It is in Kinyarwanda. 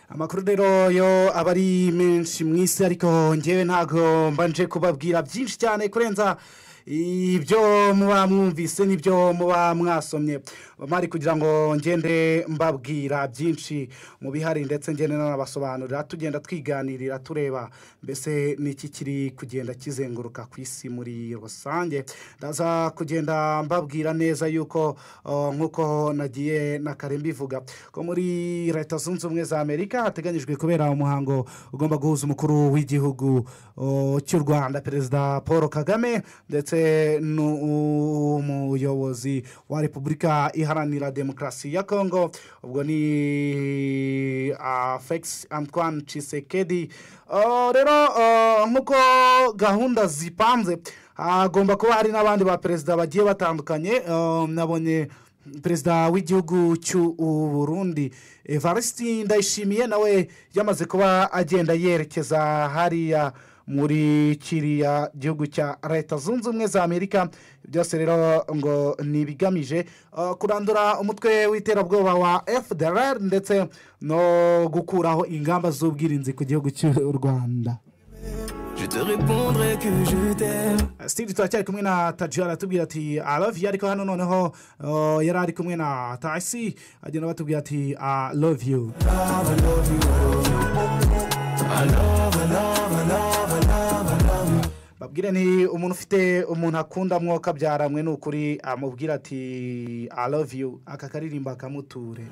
amakuru rero yo aba ari menshi mu isi ariko ngewe ntabwo mbanje kubabwira byinshi cyane kurenza ibyo muba mwumvise n'ibyo muba mwasomye bamari kugira ngo ngende mbabwira byinshi mu bihari ndetse ngende nanabasobanurira tugenda twiganirira tureba mbese n'iki kiri kugenda kizenguruka ku isi muri rusange ndaza kugenda mbabwira neza yuko uh, nk'uko nagiye na kare mbivuga ko muri leta zunze ubumwe za amerika hateganyijwe kubera umuhango ugomba guhuza umukuru w'igihugu uh, cy'u rwanda perezida paul kagame ndetse ndetse n'umuyobozi wa repubulika iharanira demokarasi ya kongo ubwo ni afegisi antwan cisekedi rero nk'uko gahunda zipanze hagomba kuba hari n'abandi ba perezida bagiye batandukanye nabonye perezida w'igihugu cy'u burundi evarisiti ndayishimiye nawe yamaze kuba agenda yerekeza hariya muri kiriya gihugu cya leta zunze ubumwe za amerika byose rero ngo ni ibigamije kurandura umutwe w'iterabwoba wa fdr ndetse no gukuraho ingamba z'ubwirinzi ku gihugu cy'u rwanda sitiri turacyari kumwe na taji aratubwira ati aravi ariko hano noneho yari ari kumwe na tasi agenda batubwira ati aravi yu babwire ni umuntu ufite umuntu akunda mwoka byaramwe ni ukuri amubwira ati aravi yu aka karirimbo akamuture